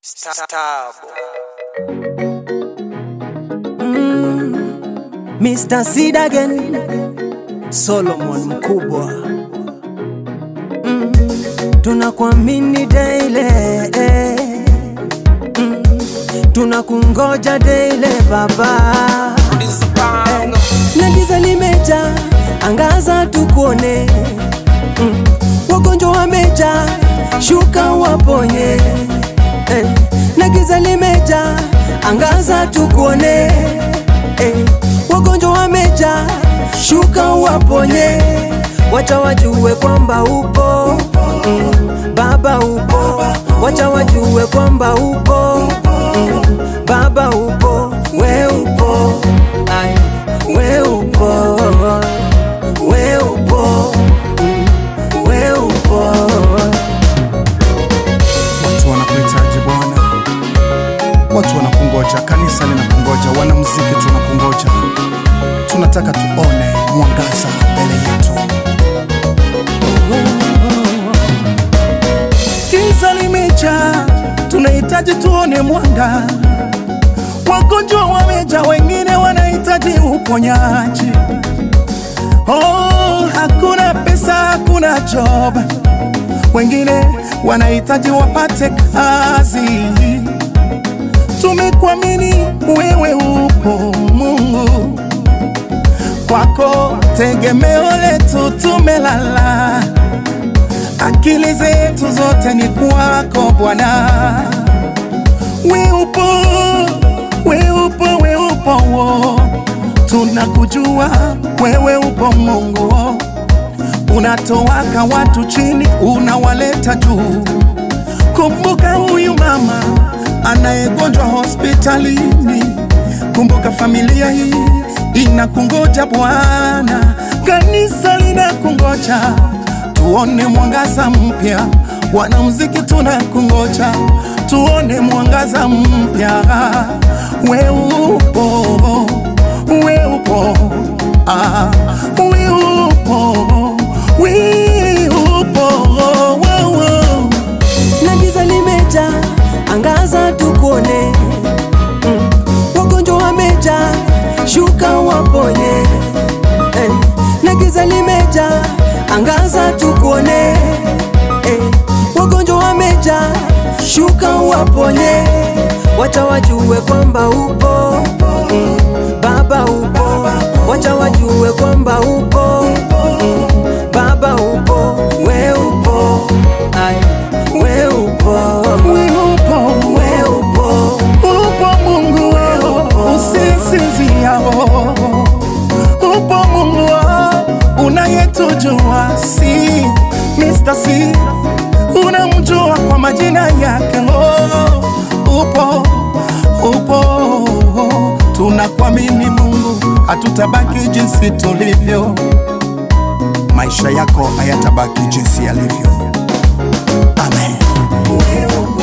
Stabo. Mr. Seed again, Solomon mkubwa mm. Tunakuamini daily eh. mm. Tunakungoja daily baba eh. Na giza limeja, angaza tukuone mm. Wagonjwa wameja, shuka waponye eh. Na giza limeja, angaza tukuone eh. Wagonjwa wameja, shuka waponye, wacha wajue kwamba upo mm, Baba upo, wacha wajue kwamba upo mm, Baba upo, we upo, ay, we upo, we upo, mm, we upo. Watu wanakuhitaji Bwana, watu wanakungoja, kanisa linakungoja, wanamuziki tunakungoja, tunataka tuone mwangaza mbele yetu. Giza limeja, tunahitaji tuone mwanga. Wagonjwa wameja, wengine wanahitaji uponyaji. Oh, hakuna pesa, hakuna job wengine wanahitaji wapate kazi. Tumekuamini wewe, upo Mungu, kwako tegemeo letu, tumelala. Akili zetu zote ni kwako Bwana, we upo, we upo, we upo, wo. tunakujua wewe upo Mungu unatowaka watu chini, unawaleta juu. Kumbuka huyu mama anayegonjwa hospitalini, kumbuka familia hii inakungoja Bwana, kanisa linakungoja, tuone mwangaza mpya. Wanamuziki tunakungoja, tuone mwangaza mpya. We upo, we upo, ah, we upo we upo oh, oh, oh. na giza limeja, angaza tukuone. Mm. Wagonjwa wameja, shuka waponye. Eh. Na giza limeja, angaza tukuone. Eh. Wagonjwa wameja, shuka waponye. Wacha wajue kwamba upo mm. Baba upo, wacha wajue kwamba upo mm. Baba upo, we upo, ay, we upo, We upo, we upo, upo Mungu wao, usisinzia oh. Upo Mungu wao, unayetujua si Mr. C, unamjua kwa majina yake oh. Upo, upo, tunakuamini Mungu, hatutabaki jinsi tulivyo, maisha yako hayatabaki jinsi yalivyo. Amen. we upo.